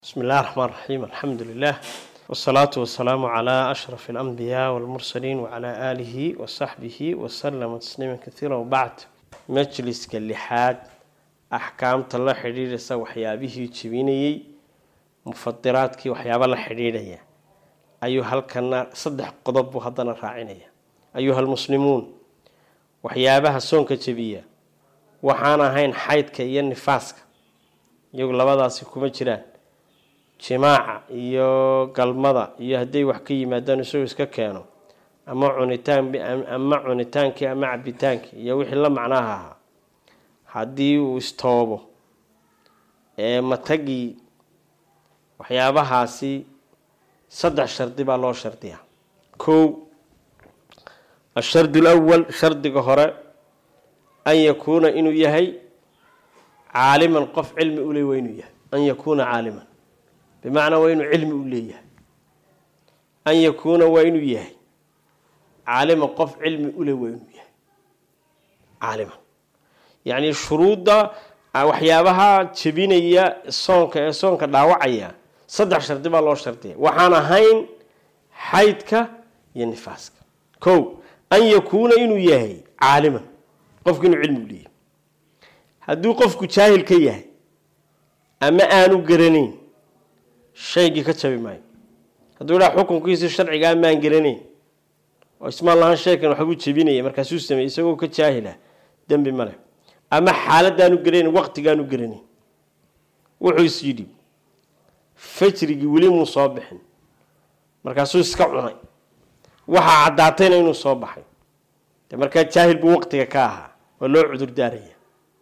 بسم الله الرحمن الرحيم الحمد لله والصلاة والسلام على أشرف الأنبياء والمرسلين وعلى آله وصحبه وسلم تسليما كثيرا وبعد مجلس كاللحاد أحكام الله حرير سا وحيابه جبيني مفطرات كي وحياب الله حريرية أيها الكنا صدح قضب هذا راعينية أيها المسلمون وحيابها سونك جبية وحانا هين حيدك iyo nifaaska iyagu labadaasi kuma jiraan jimaaca iyo galmada iyo hadday wax ka yimaadaan isagoo iska keeno ama cunitaan ama cunitaankii ama cabitaankii iyo wixii la macnaaha ahaa haddii uu istoobo ee matagii waxyaabahaasi saddex shardi baa loo shardiyaa kow ashardi alawal shardiga hore an yakuuna inuu yahay caaliman qof cilmi ule waa inuu yahay an yakuuna caaliman bimacnaa waa inuu cilmi u leeyahay an yakuuna waa inuu yahay caaliman qof cilmi ule waa inuu yahay caaliman yacni shuruudda waxyaabaha jebinaya soonka ee soonka dhaawacaya saddex shardi baa loo shardiya waxaan ahayn xaydka iyo nifaaska kow an yakuuna inuu yahay caaliman qofku inuu cilmi u leeyahay hadduu qofku jaahil ka yahay ama aanu garanayn shaygii ka jabi maayo hadduu idhaa xukunkiisii sharcigaa maan garanayn oo ismaan lahaan shaykan waxbuu jebinaya markaasuu sameeyey isagoo ka jaahila dembi male ama xaaladaanu garanayn waqtigaanu garanayn wuxuu is yidhi fajrigii weli muu soo bixin markaasuu iska cunay waxaa caddaatayna inuu soo baxay de markaa jaahil buu waqtiga ka ahaa waa loo cudur daaraya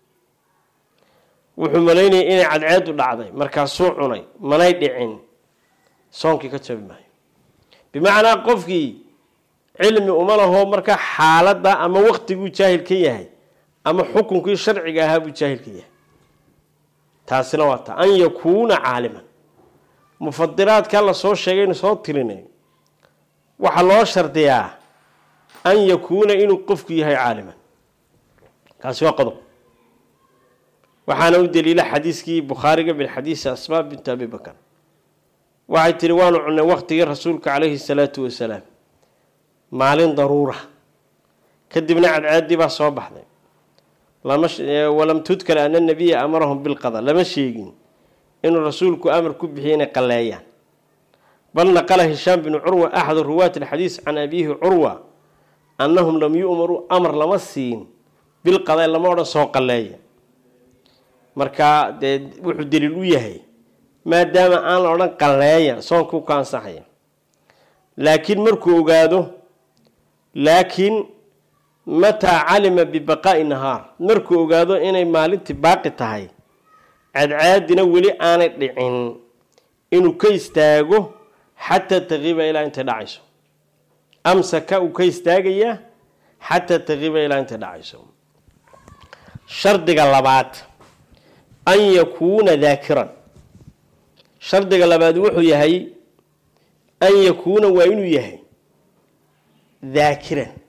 wuxuu malaynayay inay cadceedu dhacday markaasuu cunay manay dhicin soonkii ka jabi maayo bimacnaa qofkii cilmi uma laho markaa xaaladda ama waqtiguu jaahil ka yahay ama xukunkii sharciga ahaa buu jaahil ka yahay taasina waa ta an yakuuna caaliman mufadiraadka la soo sheegaynu soo tirinay waxaa loo shardiyaa an yakuuna inuu qofku yahay caaliman kaasi waa qodob waxaana u daliila xadiiskii bukhaariga min xadiisi asmaa bintu abi bakar waxay tihi waanu cunnay waqtigii rasuulka calayhi salaatu wasalaam maalin daruura kadibna cadcaadii baa soo baxday walam tudkar ana nabiya amarahum bilqada lama sheegin inuu rasuulku amar ku bixiyay inay qalleeyaan bal naqala hishaam binu curwa axadu ruwaati alxadiis can abiihi curwa annahum lam yu'maruu amar lama siin bilqada lama odhan soo qalleeya markaa dee wuxuu daliil u yahay maadaama aan la odhan qalleeya soonkuu ka ansaxaya laakiin markuu ogaado laakiin mataa calima bibaqaa'i nahaar markuu ogaado inay maalintii baaqi tahay cadcaadina weli aanay dhicin inuu ka istaago xataa taqiiba ilaa intay dhacayso amsaka uu ka istaagayaa xataa taqiiba ilaa intay dhacayso shardiga labaad an yakuuna daakiran shardiga labaad wuxuu yahay an yakuuna waa inuu yahay daakiran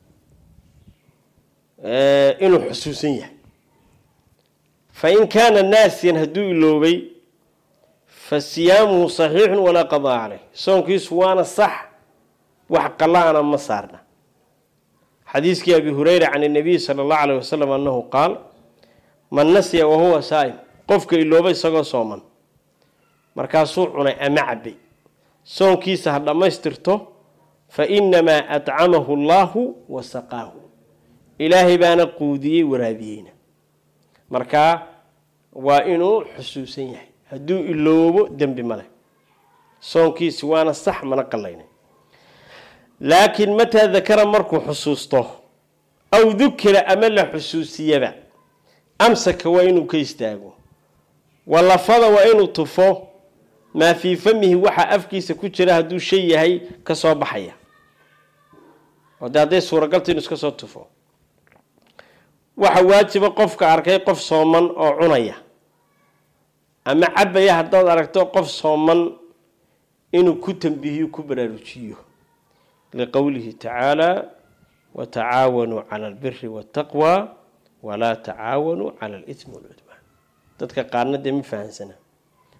inuu xusuusan yahay fa in kaana naasiyan hadduu iloobay fa siyaamuhu saxiixun walaa qadaa caleyh soonkiisu waana sax wax qala-ana ma saarna xadiiskii abi hureyra can inabiy sala allahu alayh wasalam annahu qaal man nasiya wahuwa saa'im qofka ilooba isagoo sooman markaasuu cunay ama cabay soonkiisa ha dhammaystirto fa inamaa atcamahu allaahu wa saqaahu ilaahay baana quudiyey waraabiyeyna markaa waa inuu xusuusan yahay hadduu iloobo dembi male soonkiisi waana sax mana qalayna laakiin mataa dakara markuu xusuusto aw dukira ama la xusuusiyaba amsaka waa inuu ka istaago walafada waa inuu tufo maa fii famihi waxaa afkiisa ku jira hadduu shay yahay ka soo baxaya oo dee hadday suuragalta inuu iska soo tufo waxa waajiba qofka arkay qof sooman oo cunaya ama cabaya haddaad aragto qof sooman inuu ku tambihiyo ku baraarujiyo liqowlihi tacaala watacaawanuu cala albiri waataqwa walaa tacaawanuu cala alitmi walcudwaan dadka qaarna dee ma fahansana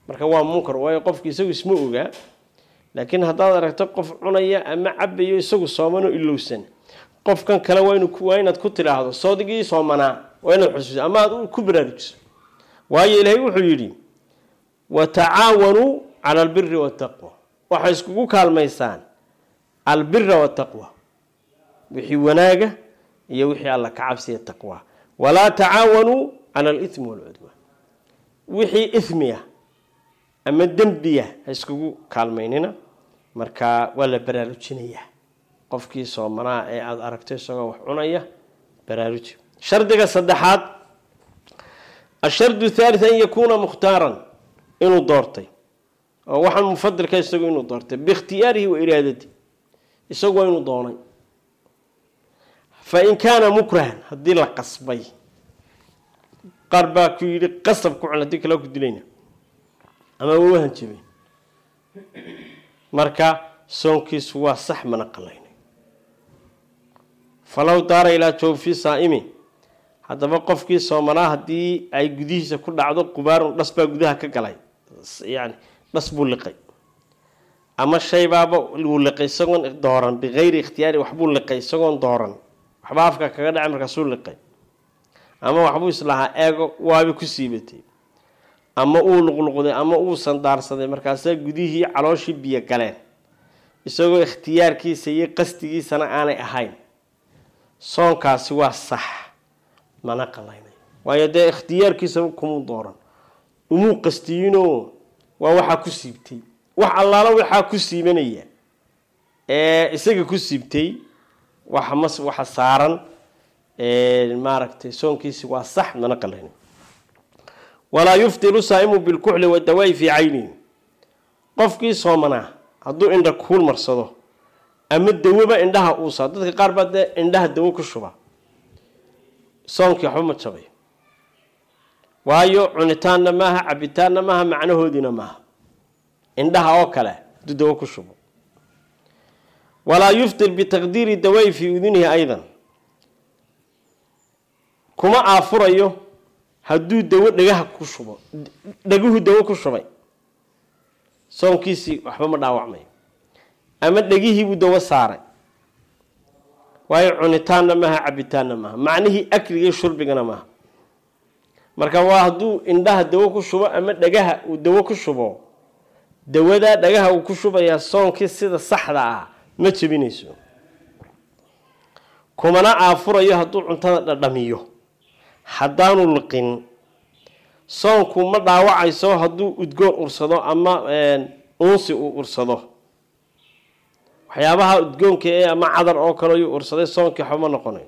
marka waa munkar waayo qofki isagu isma ogaa laakiin haddaad aragto qof cunaya ama cabayo isagu soomanoo ilowsan qofkan kale waa inaad ku tidhaahdo soodigii soomanaa waa inaad xusuuso ama aad ku baraarujiso waayo ilaahay wuxuu yidhi watacaawanuu cala albiri waataqwa waxay iskugu kaalmaysaan albira wataqwa wixii wanaaga iyo wixii alla ka cabsiya taqwa walaa tacaawanuu cala alithmi walcudwaan wixii ithmiya ama dembiya ha iskugu kaalmaynina marka waa la baraarujinayaa qofkii soomanaa ee aada aragto isagoo wax cunaya baraaruji shardiga saddexaad ashardu thalith an yakuuna mukhtaaran inuu doortay oo waxaan mufadilka isagu inuu doortay biikhtiyaarihi wa iraadati isagu waa inuu doonay fa in kaana mukrahan haddii la qasbay qaar baa ku yidhi qasab ku cun hadii kale ku dilayna ama waa u hanjabay marka soonkiisu waa sax mana qalaynay falow daara ilaa jawfi saa'imi haddaba qofkii soomanaa haddii ay gudihiisa ku dhacdo qubaarun dhas baa gudaha ka galay yani dhas buu liqay ama shaybaaba wuu liqay isagoon dooran bikayri ikhtiyaari waxbuu liqay isagoon dooran waxba afka kaga dhacay markaasuu liqay ama waxbuu islahaa eego waaba ku siibatay ama uu luqluqday ama uu sandaarsaday markaasaa gudihii calooshii biyo galeen isagoo ikhtiyaarkiisa iyo qasdigiisana aanay ahayn soonkaasi waa sax mana qalaynay waayo dee ikhtiyaarkiisaba kumuu dooran umuu qastiyinoo waa waxaa ku siibtay wax allaalo waxaa ku siibanaya ee isaga ku siibtay waxa mas waxa saaran maaragtay soonkiisi waa sax mana qalaynay walaa yuftiru saa'imu bilkuxli wadawaa'i fii caynihi qofkii soomanaa hadduu indha kuul marsado ama dawoba indhaha uusaa dadka qaar baa dee indhaha dawo ku shuba soonkii waxba ma jabay waayo cunitaanna maaha cabitaanna maaha macnahoodiina maaha indhaha oo kale hadduu dawo ku shubo walaa yuftir bitaqdiiri dawaa'i fii udunihi aydan kuma aafurayo hadduu dawo dhagaha ku shubo dhaguhu dawo ku shubay soonkiisii waxba ma dhaawacmayo ama dhegihiibuu dawo saaray waayo cunitaanna maaha cabitaanna maaha macnihii akligii shurbigana maaha marka waa hadduu indhaha dawo ku shubo ama dhagaha uu dawo ku shubo dawadaa dhagaha uu ku shubayaa soonkii sida saxda ah ma jebinayso kumana aafurayo hadduu cuntada dhadhamiyo haddaanu liqin soonku ma dhaawacayso hadduu udgoon ursado ama uunsi uu ursado waxyaabaha udgoonka ee ama cadar oo kale ayuu ursaday soonkii waxba ma noqonayo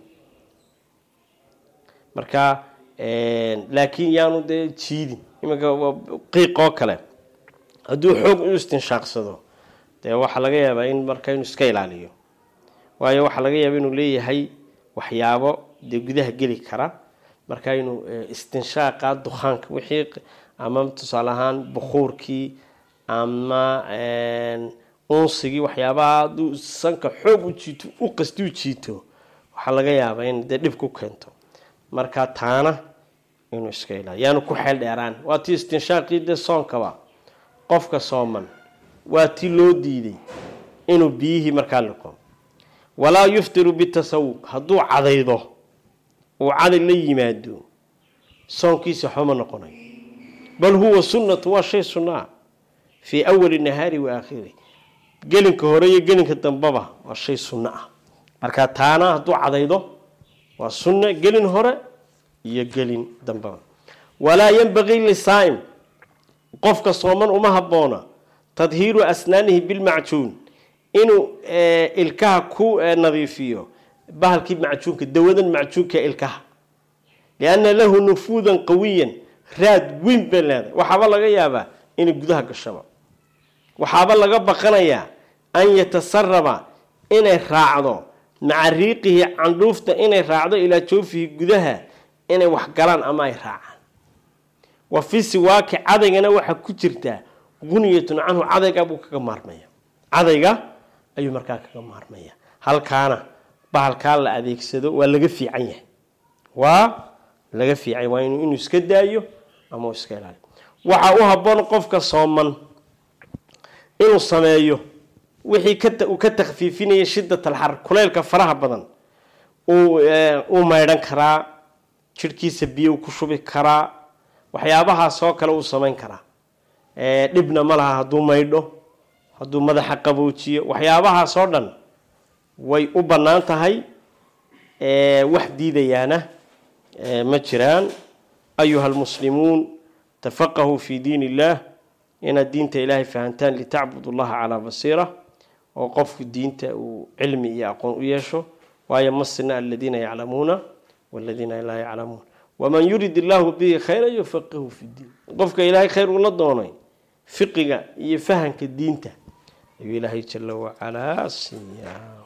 marka laakiin yaanu dee jiidin iminka qiiq oo kale hadduu xoog u istinshaaqsado dee waxaa laga yaabaa in marka inuu iska ilaaliyo waayo waxaa laga yaaba inuu leeyahay waxyaabo dee gudaha geli kara marka inuu istinshaaqa dukaanka wixii ama tusaale ahaan bukuurkii ama unsigii waxyaabaha hadduu sanka xoog u jiito u qasti u jiito waxaa laga yaabaa in dee dhib ku keento marka taana inuu iska ilaaliyo yaanu ku xeel dheeraan waa tii istinshaaqii dee soonkaba qofka sooman waa tii loo diiday inuu biyihii markaa liqo walaa yuftiru bitasawuq hadduu cadaydo uu caday la yimaado soonkiisa waxba ma noqonayo bal huwa sunnatu waa shay sunnaa fii awali nahaari wa aakhiri gelinka hore iyo gelinka dambeba waa shay sunno ah marka taana hadduu cadaydo waa sunna gelin hore iyo gelin dambeba walaa yanbagii lisaa'im qofka sooman uma habboona tadhiiru asnaanihi bilmacjuun inuu ilkaha ku nadiifiyo bahalkii macjuunka dawadan macjuunka ilkaha lianna lahu nufuudan qawiyan raad weyn bay leedahay waxaaba laga yaabaa inay gudaha gashaba waxaaba laga baqanayaa an yatasaraba inay raacdo maca riiqihi candhuufta inay raacdo ilaa joofihi gudaha inay wax galaan ama ay raacaan wa fi siwaaki cadaygana waxaa ku jirtaa guniyatun canhu cadayga buu kaga maarmaya cadayga ayuu markaa kaga maarmaya halkaana bahalkaa la adeegsado waa laga fiican yahay waa laga fiican waa inuu iska daayo ama uu iska ilaaliyo waxaa u habboon qofka sooman inuu sameeyo wixii uu ka takfiifinaya shidat alxar kuleylka faraha badan uu maydhan karaa jidhkiisa biyo ku shubi karaa waxyaabahaasoo kale uu samayn karaa dhibna ma laha hadduu maydho hadduu madaxa qaboojiyo waxyaabahaasoo dhan way u bannaan tahay wax diidayaana ma jiraan ayuha almuslimuun tafaqahuu fi diin illah inaad diinta ilaahay fahantaan litacbudu llaha calaa basiira oo qofku diinta uu cilmi iyo aqoon u yeesho waayo masina aladiina yaclamuuna waladiina laa yaclamuun waman yurid illaahu bihi khayra yufaqihu fi diin qofka ilaahay khayr ula doonay fiqiga iyo fahanka diinta ayuu ilaahay jala wacalaa siiyaa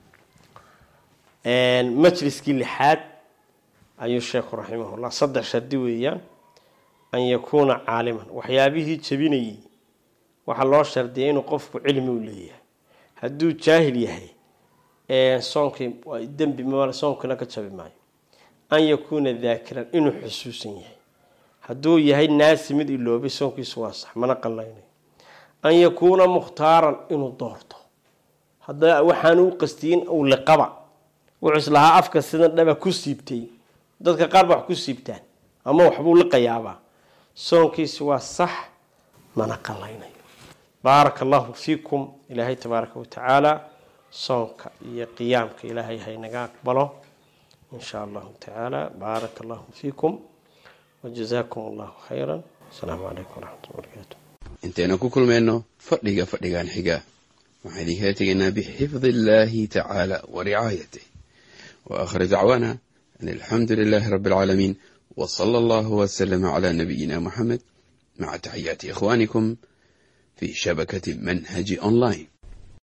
majliskii lixaad ayuu sheekhu raximahullah saddex shardi weeyaan an yakuuna caaliman waxyaabihii jebinayay waxaa loo shardiyay inuu qofku cilmi u leeyahay hadduu jaahil yahay soonkii dembi mal soonkina ka jabi maayo an yakuuna daakiran inuu xusuusan yahay hadduu yahay naasi mid iloobay soonkiisu waa sax mana qallaynayo an yakuuna mukhtaaran inuu doorto hadda waxaanu u qastiyin uu liqaba wuxuu islahaa afka sidan dhaba ku siibtay dadka qaar ba wax ku siibtaan ama waxbuu liqayaabaa soonkiisi waa sax mana qallaynayo baaraka allahu fiikum ilaahay tabaaraka watacaala soonka iyo qiyaamka ilaahay haynaga aqbalo in shaa allahu tacaala baaraka allahu fiikum wajazaakum allahu khayra asalaamu calaykum waraxmat lla barakaatu intaynu ku kulmayno fadhiga fadhigan xiga waxaan idinkala tegaynaa bixifdi illaahi tacaala wa ricaayatih wa aakhir dacwaana an alxamdu lilaahi rabbi alcaalamiin wa sala allahu wasalama calaa nabiyina muxamed maca taxiyaati ikhwaanikum fi shabakati manhaji online